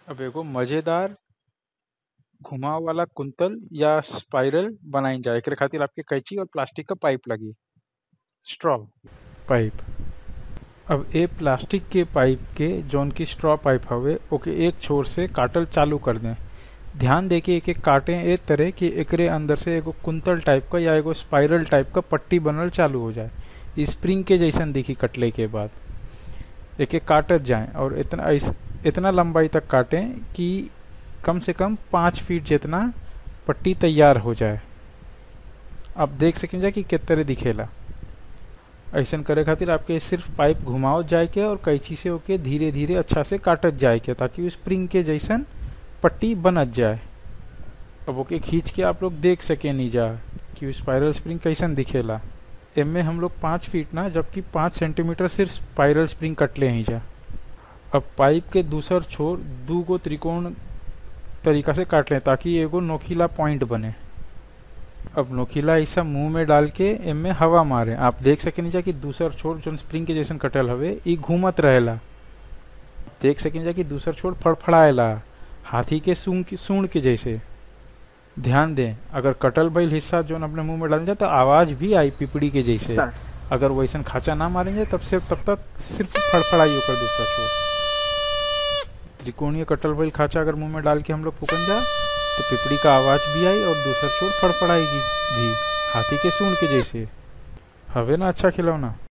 अब एगो मजेदार घुमाव वाला कुंतल या स्पाइरल बनाईल जा एकरे खातिर आपके कैंची और प्लास्टिक क पाइप लगी स्ट्रॉ पाइप अब ए प्लास्टिक के पाइप के जौन की स्ट्रॉ पाइप हवे ओके एक छोर से काटल चालू कर दें ध्यान दे के एक एक काटे ए तरह कि एकरे अंदर से एगो कुंतल टाइप का या एगो स्पाइरल टाइप का पट्टी बनल चालू हो जाए स्प्रिंग के जैसन दिखी कटले के बाद एक एक काटत जाए और इतना इस, इतना लंबाई तक काटें कि कम से कम पाँच फीट जितना पट्टी तैयार हो जाए आप देख सकें जा कि किस तरह दिखेला ऐसा करे खातिर आपके सिर्फ पाइप घुमाओ जाए के और कैंची से ओके धीरे धीरे अच्छा से काटत जाए के ताकि स्प्रिंग के जैसन पट्टी बनत जाए अब ओके खींच के आप लोग देख सके नहीं जा कि स्पाइरल स्प्रिंग कैसन दिखेला एमे हम लोग पाँच फीट ना जबकि पाँच सेंटीमीटर सिर्फ स्पाइरल स्प्रिंग कटले ही जा अब पाइप के दूसर छोर दू गो त्रिकोण तरीका से काट लें ताकि एगो नोखीला पॉइंट बने अब नोखीला ऐसा मुंह में डाल के एमे हवा मारे आप देख सके जा कि दूसर छोर जो स्प्रिंग के जैसन कटल हवे ई घूमत रहेला देख सके जा कि दूसर छोर फड़फड़ाएला हाथी के सूंग की सूंड के जैसे ध्यान दें अगर कटल बैल हिस्सा जो अपने मुंह में डाल जाए तो आवाज भी आई पिपड़ी के जैसे अगर वैसन खाचा ना मारेंगे तब से तब तक सिर्फ फड़फड़ाई होकर दूसरा छोर त्रिकोणीय कटल बैल खाचा अगर मुंह में डाल के हम लोग फूकन जा तो पिपड़ी का आवाज भी आई और दूसरा छोर फड़फड़ाएगी भी हाथी के सूंड के जैसे हवे ना अच्छा खिलौना